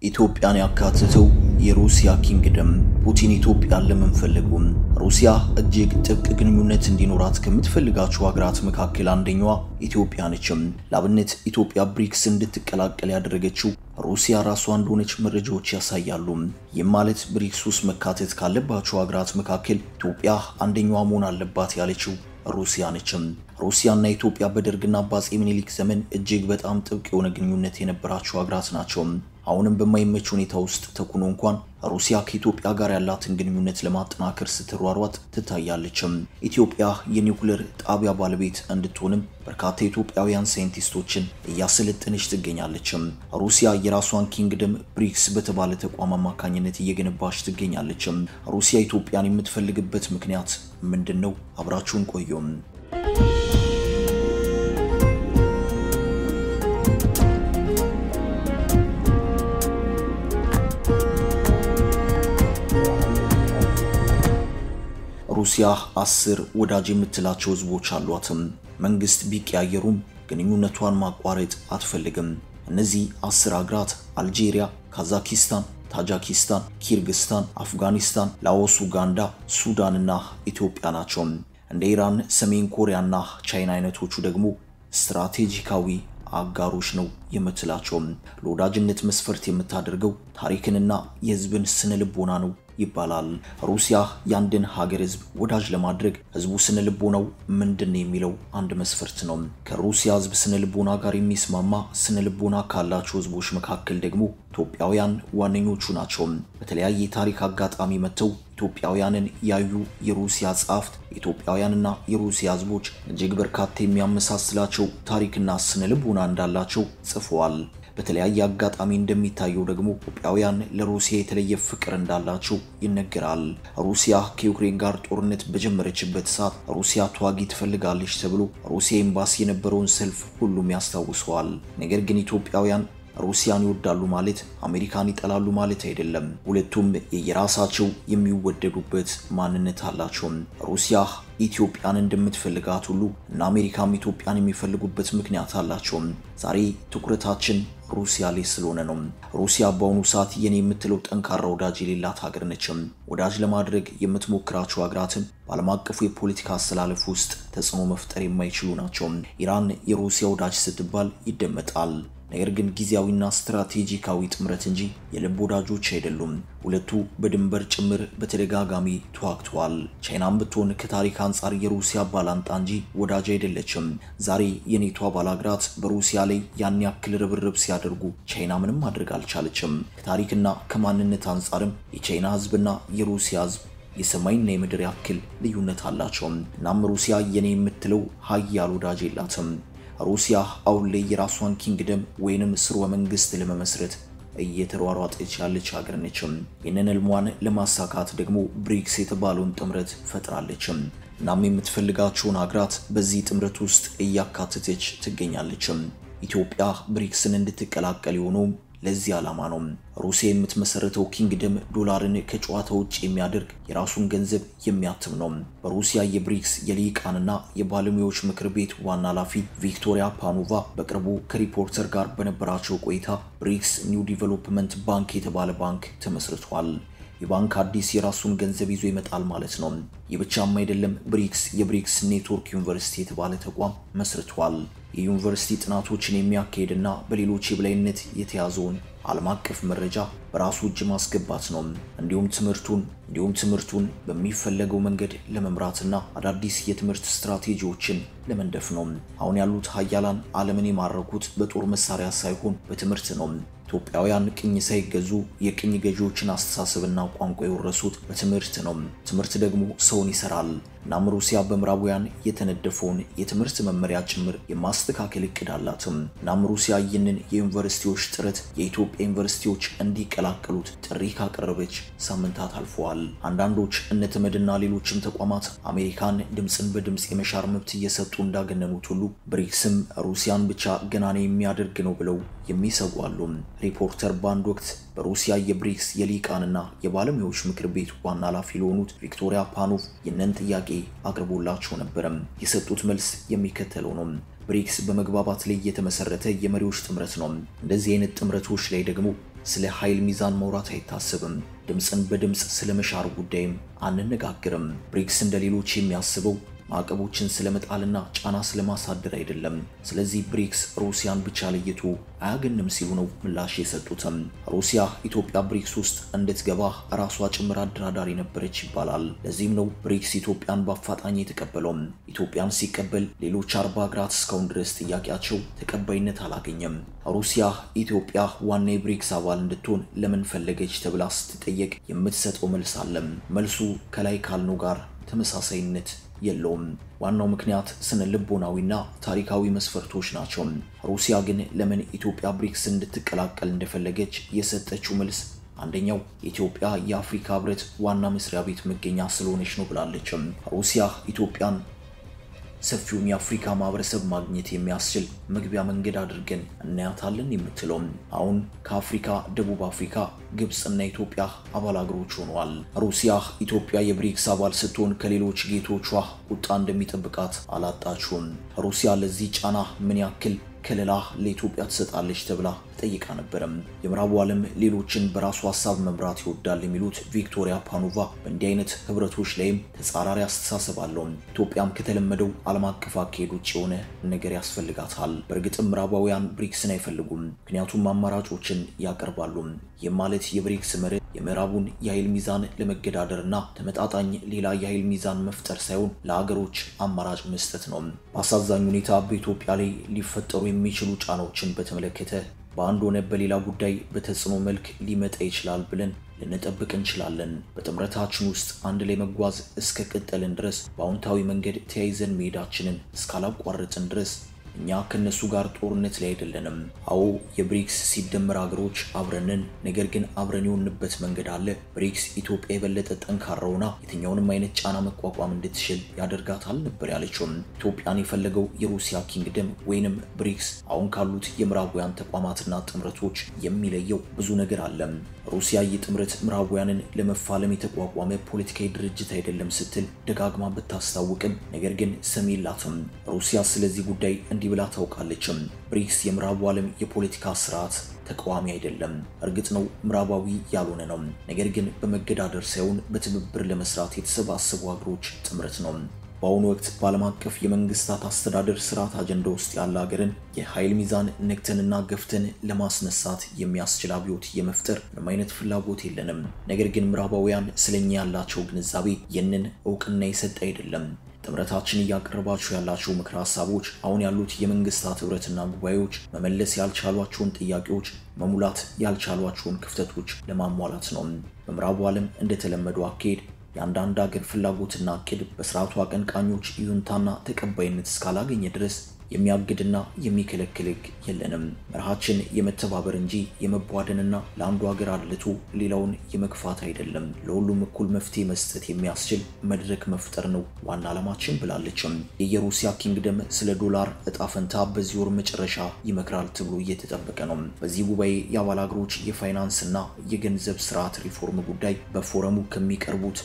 ኢትዮጵያን ያካትተው የሩሲያ ኪንግደም ፑቲን ኢትዮጵያን ለምን ፈለጉም? ሩሲያ እጅግ ጥብቅ ግንኙነት እንዲኖራት ከምትፈልጋቸው ሀገራት መካከል አንደኛዋ ኢትዮጵያ ነችም። ለአብነት ኢትዮጵያ ብሪክስ እንድትቀላቀል ያደረገችው ሩሲያ ራሷ እንደሆነች መረጃዎች ያሳያሉ። ይህም ማለት ብሪክስ ውስጥ መካተት ካለባቸው ሀገራት መካከል ኢትዮጵያ አንደኛዋ መሆን አለባት ያለችው ሩሲያ ነችም። ሩሲያና ኢትዮጵያ በደርግና በአፄ ምኒልክ ዘመን እጅግ በጣም ጥብቅ የሆነ ግንኙነት የነበራቸው ሀገራት ናቸው። አሁንም በማይመች ሁኔታ ውስጥ ተኩኖ እንኳን ሩሲያ ከኢትዮጵያ ጋር ያላትን ግንኙነት ለማጠናከር ስትሯሯጥ ትታያለችም። ኢትዮጵያ የኒውክሌር ጣቢያ ባለቤት እንድትሆንም በርካታ ኢትዮጵያውያን ሳይንቲስቶችን እያሰለጠነች ትገኛለችም። ሩሲያ የራሷን ኪንግደም ብሪክስ በተባለ ተቋም አማካኝነት እየገነባች ትገኛለችም። ሩሲያ ኢትዮጵያን የምትፈልግበት ምክንያት ምንድን ነው? አብራችሁን ቆዩም። ሩሲያ አስር ወዳጅ የምትላቸው ህዝቦች አሏትም። መንግስት ቢቀያየሩም ግንኙነቷን ማቋረጥ አትፈልግም። እነዚህ አስር ሀገራት አልጄሪያ፣ ካዛኪስታን፣ ታጃኪስታን፣ ኪርግስታን፣ አፍጋኒስታን፣ ላኦስ፣ ኡጋንዳ፣ ሱዳን እና ኢትዮጵያ ናቸው። እንደ ኢራን፣ ሰሜን ኮሪያና ቻይና አይነቶቹ ደግሞ ስትራቴጂካዊ አጋሮች ነው የምትላቸው። ለወዳጅነት መስፈርት የምታደርገው ታሪክንና የህዝብን ስነ ልቦና ነው ይባላል። ሩሲያ የአንድን ሀገር ህዝብ ወዳጅ ለማድረግ ህዝቡ ስነ ልቦናው ምንድን ነው የሚለው አንድ መስፈርት ነው። ከሩሲያ ህዝብ ስነ ልቦና ጋር የሚስማማ ስነ ልቦና ካላቸው ህዝቦች መካከል ደግሞ ኢትዮጵያውያን ዋነኞቹ ናቸው። በተለያየ የታሪክ አጋጣሚ መጥተው ኢትዮጵያውያንን ያዩ የሩሲያ ጸሐፍት የኢትዮጵያውያንና የሩሲያ ህዝቦች እጅግ በርካታ የሚያመሳስላቸው ታሪክና ስነ ልቦና እንዳላቸው ጽፈዋል። በተለያየ አጋጣሚ እንደሚታየው ደግሞ ኢትዮጵያውያን ለሩሲያ የተለየ ፍቅር እንዳላቸው ይነገራል። ሩሲያ ከዩክሬን ጋር ጦርነት በጀመረችበት ሰዓት ሩሲያ ተዋጊ ትፈልጋለች ተብሎ ሩሲያ ኤምባሲ የነበረውን ሰልፍ ሁሉም ያስታውሰዋል። ነገር ግን ኢትዮጵያውያን ሩሲያን ይወዳሉ ማለት አሜሪካን ይጠላሉ ማለት አይደለም። ሁለቱም የየራሳቸው የሚወደዱበት ማንነት አላቸው። ሩሲያ ኢትዮጵያን እንደምትፈልጋት ሁሉ እና አሜሪካም ኢትዮጵያን የሚፈልጉበት ምክንያት አላቸው። ዛሬ ትኩረታችን ሩሲያ ላይ ስለሆነ ነው። ሩሲያ በአሁኑ ሰዓት የኔ የምትለው ጠንካራ ወዳጅ የሌላት ሀገር ነችም። ወዳጅ ለማድረግ የምትሞክራቸው ሀገራትን በዓለም አቀፉ የፖለቲካ አስተላለፍ ውስጥ ተጽዕኖ መፍጠር የማይችሉ ናቸው። ኢራን የሩሲያ ወዳጅ ስትባል ይደመጣል። ነገር ግን ጊዜያዊና ስትራቴጂካዊ ጥምረት እንጂ የልብ ወዳጆች አይደሉም። ሁለቱ በድንበር ጭምር በተደጋጋሚ ተዋግተዋል። ቻይናም ብትሆን ከታሪክ አንጻር የሩሲያ ባላንጣ እንጂ ወዳጅ አይደለችም። ዛሬ የኔቶ አባል ሀገራት በሩሲያ ላይ ያን ያክል ርብርብ ሲያደርጉ ቻይና ምንም ማድረግ አልቻለችም። ከታሪክና ከማንነት አንጻርም የቻይና ሕዝብና የሩሲያ ሕዝብ የሰማይና የምድር ያክል ልዩነት አላቸው። እናም ሩሲያ የኔ የምትለው ሀያል ወዳጅ የላትም። ሩሲያ አሁን ላይ የራሷን ኪንግደም ወይንም ስርወ መንግስት ለመመስረት እየተሯሯጠች ያለች ሀገር ነችም። ይህንን ህልሟን ለማሳካት ደግሞ ብሪክስ የተባለውን ጥምረት ፈጥራለችም። እናም የምትፈልጋቸውን ሀገራት በዚህ ጥምረት ውስጥ እያካተተች ትገኛለችም። ኢትዮጵያ ብሪክስን እንድትቀላቀል የሆነውም ለዚህ ዓላማ ነው። ሩሲያ የምትመሰረተው ኪንግደም ዶላርን ከጨዋታ ውጭ የሚያደርግ የራሱን ገንዘብ የሚያትም ነው። በሩሲያ የብሪክስ የልሂቃንና የባለሙያዎች ምክር ቤት ዋና ኃላፊ ቪክቶሪያ ፓኖቫ በቅርቡ ከሪፖርተር ጋር በነበራቸው ቆይታ ብሪክስ ኒው ዲቨሎፕመንት ባንክ የተባለ ባንክ ተመስርቷል። የባንክ አዲስ የራሱን ገንዘብ ይዞ ይመጣል ማለት ነው። ይህ ብቻም አይደለም። ብሪክስ የብሪክስ ኔትወርክ ዩኒቨርሲቲ የተባለ ተቋም መስርቷል። የዩኒቨርሲቲ ጥናቶችን የሚያካሄድና በሌሎች የበላይነት የተያዘውን ዓለም አቀፍ መረጃ በራሱ እጅ ማስገባት ነው። እንዲሁም ትምህርቱን እንዲሁም ትምህርቱን በሚፈለገው መንገድ ለመምራትና አዳዲስ የትምህርት ስትራቴጂዎችን ለመንደፍ ነው። አሁን ያሉት ሀያላን ዓለምን የማረኩት በጦር መሳሪያ ሳይሆን በትምህርት ነው። ኢትዮጵያውያን ቅኝ ሳይገዙ የቅኝ ገዢዎችን አስተሳሰብና ቋንቋ የወረሱት በትምህርት ነው። ትምህርት ደግሞ ሰውን ይሰራል። እናም ሩሲያ በምዕራባውያን የተነደፈውን የትምህርት መመሪያ ጭምር የማስተካከል እቅድ አላትም። እናም ሩሲያ ይህንን የዩኒቨርሲቲዎች ጥረት የኢትዮጵያ ዩኒቨርሲቲዎች እንዲቀላቀሉት ጥሪ ካቀረበች ሳምንታት አልፈዋል። አንዳንዶች እነ ተመድና ሌሎችም ተቋማት አሜሪካን ድምፅን በድምፅ የመሻር መብት እየሰጡ እንዳገነኑት ሁሉ ብሪክስም ሩሲያን ብቻ ገናኔ የሚያደርግ ነው ብለው የሚሰጉ አሉ። ሪፖርተር በአንድ ወቅት በሩሲያ የብሪክስ የሊቃንና የባለሙያዎች ምክር ቤት ዋና ኃላፊ ለሆኑት ቪክቶሪያ ፓኖቭ ይህንን ጥያቄ አቅርቦላቸው ነበረም። የሰጡት መልስ የሚከተለው ነው። ብሪክስ በመግባባት ላይ የተመሰረተ የመሪዎች ጥምረት ነው። እንደዚህ አይነት ጥምረቶች ላይ ደግሞ ስለ ኃይል ሚዛን ማውራት አይታሰብም። ድምፅን በድምፅ ስለ መሻር ጉዳይም አንነጋግርም። ብሪክስ እንደ ሌሎች የሚያስበው ማዕቀቦችን ስለመጣልና ጫና ስለማሳደር አይደለም። ስለዚህ ብሪክስ ሩሲያን ብቻ ለይቶ አያገንም ሲሉ ነው ምላሽ የሰጡትም። ሩሲያ ኢትዮጵያ ብሪክስ ውስጥ እንድትገባ ራሷ ጭምር አደራዳሪ ነበረች ይባላል። ለዚህም ነው ብሪክስ ኢትዮጵያን በአፋጣኝ የተቀበለውም። ኢትዮጵያን ሲቀበል ሌሎች አርባ ሀገራት እስካሁን ድረስ ጥያቄያቸው ተቀባይነት አላገኘም። ሩሲያ ኢትዮጵያ ዋና የብሪክስ አባል እንድትሆን ለምን ፈለገች ተብላ ስትጠየቅ የምትሰጠው መልስ አለም። መልሱ ከላይ ካልነው ጋር ተመሳሳይነት የለውም። ዋናው ምክንያት ስነ ልቦናዊና ታሪካዊ መስፈርቶች ናቸው። ሩሲያ ግን ለምን ኢትዮጵያ ብሪክስ እንድትቀላቀል እንደፈለገች የሰጠችው መልስ አንደኛው ኢትዮጵያ የአፍሪካ ሕብረት ዋና መስሪያ ቤት መገኛ ስለሆነች ነው ብላለችም። ሩሲያ ኢትዮጵያን ሰፊውን የአፍሪካ ማህበረሰብ ማግኘት የሚያስችል መግቢያ መንገድ አድርገን እናያታለን የምትለውም አሁን ከአፍሪካ ደቡብ አፍሪካ፣ ግብፅና ኢትዮጵያ አባል አገሮች ሆነዋል። ሩሲያ ኢትዮጵያ የብሪክስ አባል ስትሆን ከሌሎች ጌቶቿ ቁጣ እንደሚጠብቃት አላጣችውም። ሩሲያ ለዚህ ጫና ምን ያክል ከለላ ለኢትዮጵያ ትሰጣለች ተብላ ጠይቃ ነበረም። የምዕራቡ ዓለም ሌሎችን በራሱ ሀሳብ መምራት ይወዳል የሚሉት ቪክቶሪያ ፓኖቫ በእንዲህ አይነት ህብረቶች ላይም ተጻራሪ አስተሳሰብ አለው። ኢትዮጵያም ከተለመደው ዓለም አቀፍ አካሄድ ውጭ የሆነ ነገር ያስፈልጋታል። በእርግጥም ምዕራባውያን ብሪክስን አይፈልጉም፣ ምክንያቱም አማራጮችን ያቀርባሉ። ይህም ማለት የብሪክስ መርህ የምዕራቡን የኃይል ሚዛን ለመገዳደርና ተመጣጣኝ ሌላ የኃይል ሚዛን መፍጠር ሳይሆን ለአገሮች አማራጭ መስጠት ነው። በአሳዛኝ ሁኔታ በኢትዮጵያ ላይ ሊፈጠሩ የሚችሉ ጫናዎችን በተመለከተ በአንድ ሆነ በሌላ ጉዳይ በተጽዕኖ መልክ ሊመጣ ይችላል ብለን ልንጠብቅ እንችላለን። በጥምረታችን ውስጥ አንድ ላይ መጓዝ እስከ ቀጠልን ድረስ በአዎንታዊ መንገድ ተያይዘን መሄዳችንን እስካላቋረጥን ድረስ እኛ ከነሱ ጋር ጦርነት ላይ አይደለንም። አዎ የብሪክስ ሲደመር ሀገሮች አብረንን፣ ነገር ግን አብረን የሆንበት መንገድ አለ። ብሪክስ ኢትዮጵያ የበለጠ ጠንካራ ሆና የትኛውንም አይነት ጫና መቋቋም እንድትችል ያደርጋታል ነበር ያለችውም። ኢትዮጵያን የፈለገው የሩሲያ ኪንግደም ወይንም ብሪክስ አሁን ካሉት የምዕራባውያን ተቋማትና ጥምረቶች የሚለየው ብዙ ነገር አለም። ሩሲያ ይህ ጥምረት ምዕራባውያንን ለመፋለም የተቋቋመ ፖለቲካዊ ድርጅት አይደለም ስትል ደጋግማ ብታስታውቅም ነገር ግን ሰሚ የላትም። ሩሲያ ስለዚህ ጉዳይ እንዲህ ብላ ታውቃለችም። ብሪክስ የምዕራቡ ዓለም የፖለቲካ ስርዓት ተቃዋሚ አይደለም። እርግጥ ነው ምዕራባዊ ያልሆነ ነው፣ ነገር ግን በመገዳደር ሳይሆን በትብብር ለመስራት የተሰባሰቡ ሀገሮች ጥምረት ነው። በአሁኑ ወቅት በዓለም አቀፍ የመንግስታት አስተዳደር ስርዓት አጀንዳ ውስጥ ያለ ሀገርን የኃይል ሚዛን ነክተንና ገፍተን ለማስነሳት የሚያስችል አብዮት የመፍጠር ምንም አይነት ፍላጎት የለንም። ነገር ግን ምዕራባውያን ስለኛ ያላቸው ግንዛቤ ይህንን እውቅና የሰጠ አይደለም። ጥምረታችን እያቀረባችሁ ያላቸው ምክረ ሀሳቦች አሁን ያሉት የመንግስታት ህብረትና ጉባኤዎች መመለስ ያልቻሏቸውን ጥያቄዎች መሙላት ያልቻሏቸውን ክፍተቶች ለማሟላት ነው። በምዕራቡ ዓለም እንደተለመደው አካሄድ የአንዳንድ ሀገር ፍላጎትና እቅድ በስርዓቱ አቀንቃኞች ይሁንታና ተቀባይነት እስካላገኘ ድረስ የሚያግድና የሚከለክል ህግ የለንም። መርሃችን የመተባበር እንጂ የመቧደንና ለአንዱ ሀገር አድልቶ ሌላውን የመግፋት አይደለም። ለሁሉም እኩል መፍትሄ መስጠት የሚያስችል መድረክ መፍጠር ነው ዋና ዓላማችን ብላለችም። የየሩሲያ ኪንግደም ስለ ዶላር እጣ ፈንታ በዚህ ወር መጨረሻ ይመክራል ተብሎ እየተጠበቀ ነው። በዚህ ጉባኤ የአባል ሀገሮች የፋይናንስና የገንዘብ ስርዓት ሪፎርም ጉዳይ በፎረሙ ከሚቀርቡት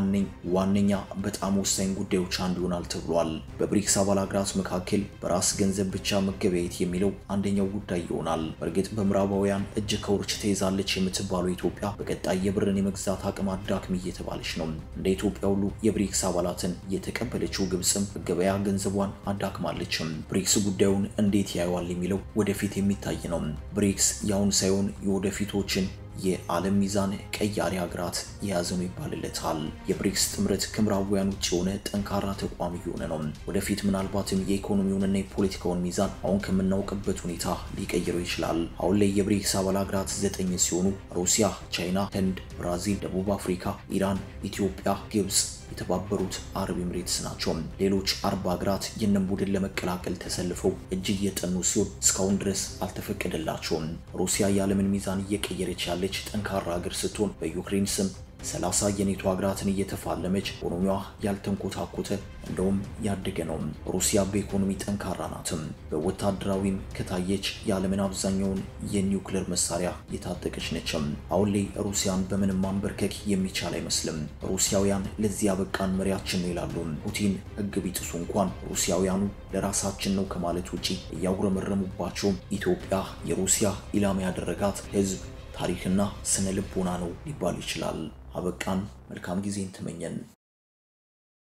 ዋነኛ በጣም ወሳኝ ጉዳዮች አንዱ ይሆናል ተብሏል። በብሪክስ አባል ሀገራት መካከል ራስ ገንዘብ ብቻ መገበያየት የሚለው አንደኛው ጉዳይ ይሆናል። በእርግጥ በምዕራባውያን እጅ ከውርች ተይዛለች የምትባለው ኢትዮጵያ በቀጣይ የብርን የመግዛት አቅም አዳክም እየተባለች ነው። እንደ ኢትዮጵያ ሁሉ የብሪክስ አባላትን የተቀበለችው ግብፅም ገበያ ገንዘቧን አዳክማለችም። ብሪክስ ጉዳዩን እንዴት ያየዋል የሚለው ወደፊት የሚታይ ነው። ብሪክስ ያሁን ሳይሆን የወደፊቶችን የዓለም ሚዛን ቀያሪ ሀገራት የያዘ ነው ይባልለታል። የብሪክስ ጥምረት ከምዕራባውያን ውጭ የሆነ ጠንካራ ተቋም እየሆነ ነው። ወደፊት ምናልባትም የኢኮኖሚውንና የፖለቲካውን ሚዛን አሁን ከምናውቅበት ሁኔታ ሊቀይረው ይችላል። አሁን ላይ የብሪክስ አባል ሀገራት ዘጠኝ ሲሆኑ ሩሲያ፣ ቻይና፣ ህንድ፣ ብራዚል፣ ደቡብ አፍሪካ፣ ኢራን፣ ኢትዮጵያ፣ ግብፅ የተባበሩት አረብ ኤምሬትስ ናቸው። ሌሎች አርባ ሀገራት ይህንን ቡድን ለመቀላቀል ተሰልፈው እጅ እየጠኑ ሲሆን እስካሁን ድረስ አልተፈቀደላቸውም። ሩሲያ የዓለምን ሚዛን እየቀየረች ያለች ጠንካራ ሀገር ስትሆን በዩክሬን ስም ሰላሳ የኔቶ ሀገራትን እየተፋለመች ኢኮኖሚዋ ያልተንኮታኮተ እንደውም ያደገ ነው። ሩሲያ በኢኮኖሚ ጠንካራ ናትም። በወታደራዊም ከታየች የዓለምን አብዛኛውን የኒውክሌር መሳሪያ የታጠቀች ነችም። አሁን ላይ ሩሲያን በምንም ማንበርከክ የሚቻል አይመስልም። ሩሲያውያን ለዚህ ያበቃን መሪያችን ነው ይላሉ። ፑቲን ሕግ ቢጥሱ እንኳን ሩሲያውያኑ ለራሳችን ነው ከማለት ውጪ እያጉረመረሙባቸውም ኢትዮጵያ የሩሲያ ኢላማ ያደረጋት ሕዝብ ታሪክና ስነ ልቦና ነው ሊባል ይችላል። አበቃን። መልካም ጊዜን ተመኘን።